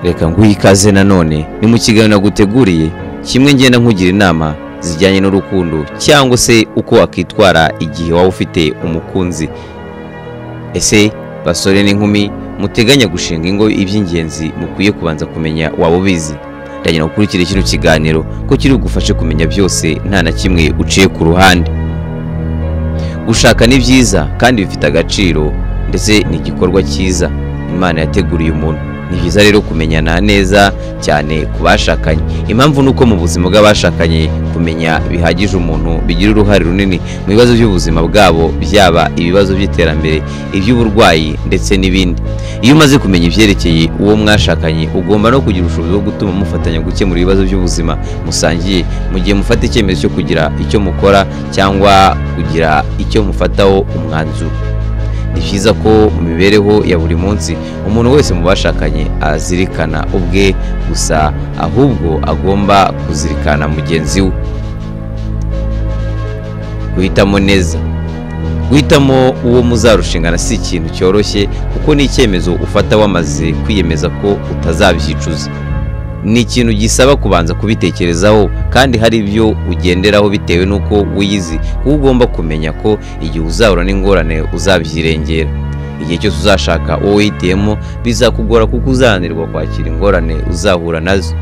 reka nguhe ikaze nanone ni mu kiganiro naguteguriye kimwe ngenda nkugira inama zijyanye n'urukundo cyangwa se uko wakwitwara igihe waba ufite umukunzi ese basore n'inkumi muteganya gushinga ingo iby'ingenzi mukwiye kubanza kumenya waba ubizi ndagira ngo ukurikire kino kiganiro ko kiri bugufashe kumenya byose nta na kimwe uciye ku ruhande gushaka ni byiza kandi bifite agaciro ndetse ni igikorwa cyiza imana yateguriye umuntu ni byiza rero kumenyana neza cyane ku bashakanye impamvu ni uko mu buzima bw'abashakanye kumenya bihagije umuntu bigira uruhare runini mu bibazo by'ubuzima bwabo byaba ibibazo by'iterambere iby'uburwayi ndetse n'ibindi iyo umaze kumenya ibyerekeye uwo mwashakanye ugomba no kugira ubushobozi bwo gutuma mufatanya gukemura ibibazo by'ubuzima musangiye mu gihe mufata icyemezo cyo kugira icyo mukora cyangwa kugira icyo mufataho umwanzuro ni byiza ko mu mibereho ya buri munsi umuntu wese mu bashakanye azirikana ubwe gusa ahubwo agomba kuzirikana mugenzi we guhitamo neza guhitamo uwo muzarushingana si ikintu cyoroshye kuko ni icyemezo ufata wamaze kwiyemeza ko utazabyicuza ni ikintu gisaba kubanza kubitekerezaho kandi hari ibyo ugenderaho bitewe n'uko wiyizi kuko ugomba kumenya ko igihe uzahura n'ingorane uzabyirengera igihe cyose uzashaka uwo wihitiyemo bizakugora kuko uzahanirwa kwakira ingorane uzahura nazo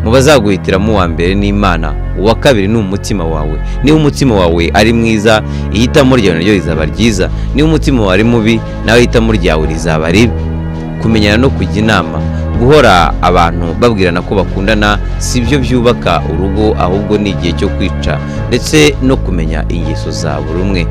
mu bazaguhitiramo uwa mbere ni imana uwa kabiri ni umutima wawe niba umutima wawe ari mwiza ihitamo ryawe naryo rizaba ryiza niba umutima wawe ari mubi nawe ihitamo ryawe rizaba ribi kumenyana no kujya inama guhora abantu babwirana ko bakundana si byo byubaka urugo ahubwo ni igihe cyo kwica ndetse no kumenya ingeso za buri umwe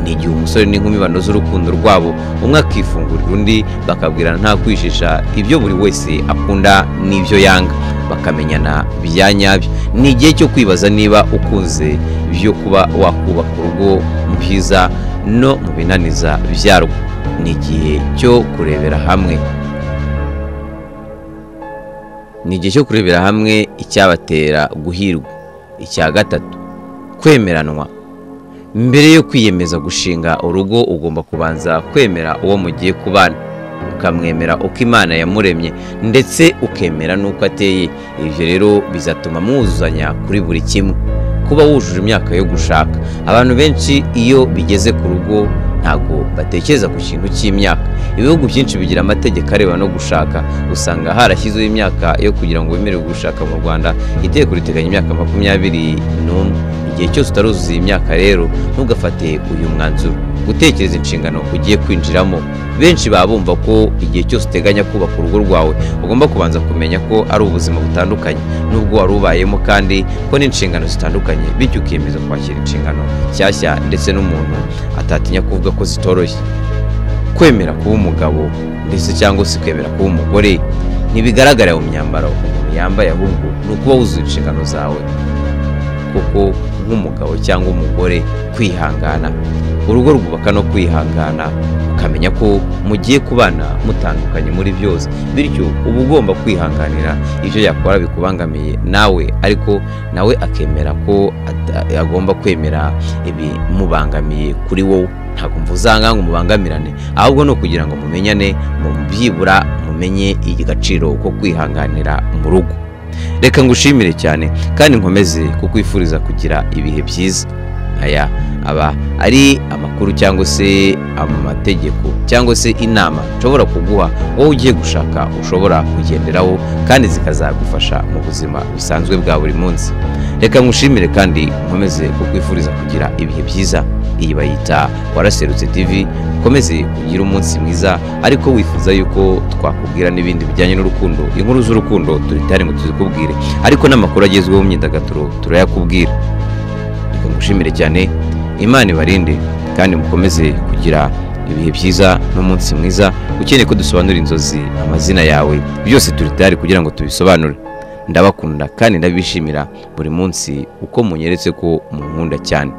ni igihe umusore n'inkumi banoza urukundo rwabo umwe akifungurira undi bakabwirana nta kwishisha ibyo buri wese akunda n'ibyo yanga bakamenyana bya nyabyo ni igihe cyo kwibaza niba ukunze byo kuba wakubaka urugo mu byiza no mu binaniza byarwo ni igihe cyo kurebera hamwe ni igihe cyo kurebera hamwe icyabatera guhirwa icya gatatu kwemeranwa mbere yo kwiyemeza gushinga urugo ugomba kubanza kwemera uwo mugiye kubana ukamwemera uko imana yamuremye ndetse ukemera n'uko ateye ibyo rero bizatuma mwuzuzanya kuri buri kimwe kuba wujuje imyaka yo gushaka abantu benshi iyo bigeze ku rugo ntabwo batekereza ku kintu cy'imyaka ibihugu byinshi bigira amategeko areba no gushaka usanga harashyizweho imyaka yo kugira ngo wemerewe gushaka mu rwanda itegeko riteganya imyaka makumyabiri n'umwe igihe cyose utaruzuza iyi myaka rero ntugafate uyu mwanzuro gutekereza inshingano ugiye kwinjiramo benshi baba bumva ko igihe cyose uteganya kubaka urugo rwawe ugomba kubanza kumenya ko ari ubuzima butandukanye n'ubwo wari ubayemo kandi ko n'inshingano zitandukanye bityo ukiyemeza kwakira inshingano nshyashya ndetse n'umuntu atatinya kuvuga ko zitoroshye kwemera kuba umugabo ndetse cyangwa se kwemera kuba umugore ntibigaragarira mu myambaro umuntu yambaye ahubwo ni ukuba wuzuye inshingano zawe kuko nk'umugabo cyangwa umugore kwihangana urugo rwubaka no kwihangana ukamenya ko mugiye kubana mutandukanye muri byose bityo uba ugomba kwihanganira ibyo yakora bikubangamiye nawe ariko nawe akemera ko agomba kwemera ibimubangamiye kuri wowe ntabwo mvu uzanga ngo mubangamirane ahubwo ni ukugira ngo mumenyane mu byibura mumenye igiciro ko kwihanganira mu rugo reka ngushimire cyane kandi nkomeze kukwifuriza kugira ibihe byiza aya aba ari amakuru cyangwa se amategeko cyangwa se inama nshobora kuguha wowe ugiye gushaka ushobora kugenderaho kandi zikazagufasha mu buzima busanzwe bwa buri munsi reka ngushimire kandi nkomeze kukwifuriza kugira ibihe byiza iyi bayita waraserutse tv ukomeze kugira umunsi mwiza ariko wifuza yuko twakubwira n'ibindi bijyanye n'urukundo inkuru z'urukundo turi tari ngo tuzikubwire ariko n'amakuru agezweho mu myidagaduro turayakubwira mushimire cyane imana ibarinde kandi mukomeze kugira ibihe byiza n'umunsi mwiza ukeneye ko dusobanura inzozi amazina yawe byose turi tayari kugira ngo tubisobanure ndabakunda kandi ndabishimira buri munsi uko munyeretse ko munkunda cyane